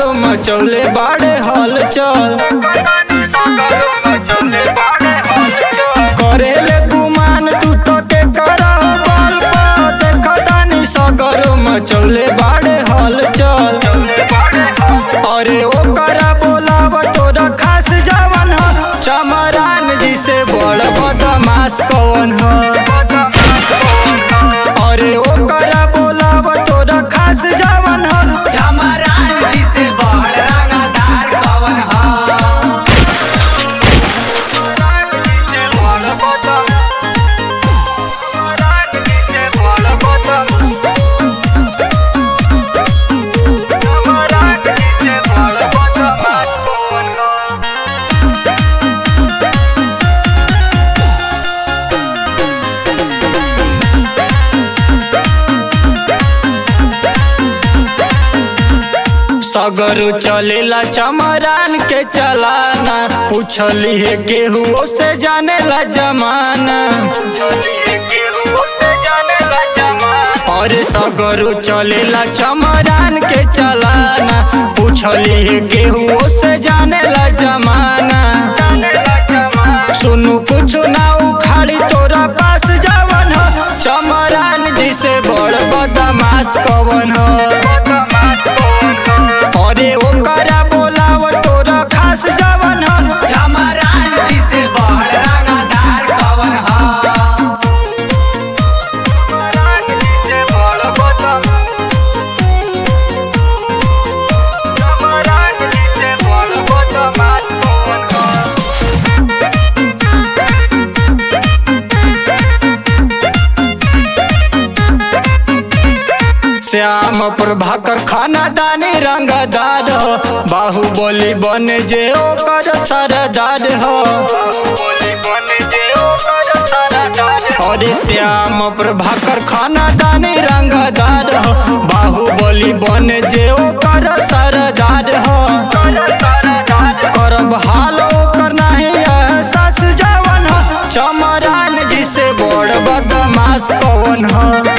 सगरो मचौले बाड़े हलचल करेले गुमान तू तो के करा बल देखतानी सगरो मचौले बाड़े हलचल अरे ओकरा बोलाव तोरा खास जवन ह चमरान जी से बड़ बदमाश कौन ह अरे ओकरा बोलाव तोरा खास जवन ह चमरान जी से बड़ रंगदार कवन ह सगरो चलेला चमरान के चलाना पूछली है केहू से जानेला जमाना अरे सगरो चलेला चमरान के चलाना पूछली है केहू से जानेला जमाना सुनु कुछ ना उखाड़ी तोरा पास जवन हो चमरान जी से बड़ बदमाश कवन हो अरे ओकरा बोलाव तोरा खास जवन हो चमरान जी से बड़ रंगदार कवन ह श्याम प्रभाकर खानादानी रंगदार हो बाहुबली बन जे ओकर सरदार हो अरे श्याम प्रभाकर खानादानी रंगदार हो बाहुबली बन जे ओकर सरदार हो करब हाल ओकर नहीं एहसास जवन हो चमरान जी से बड़ बदमाश कौन हो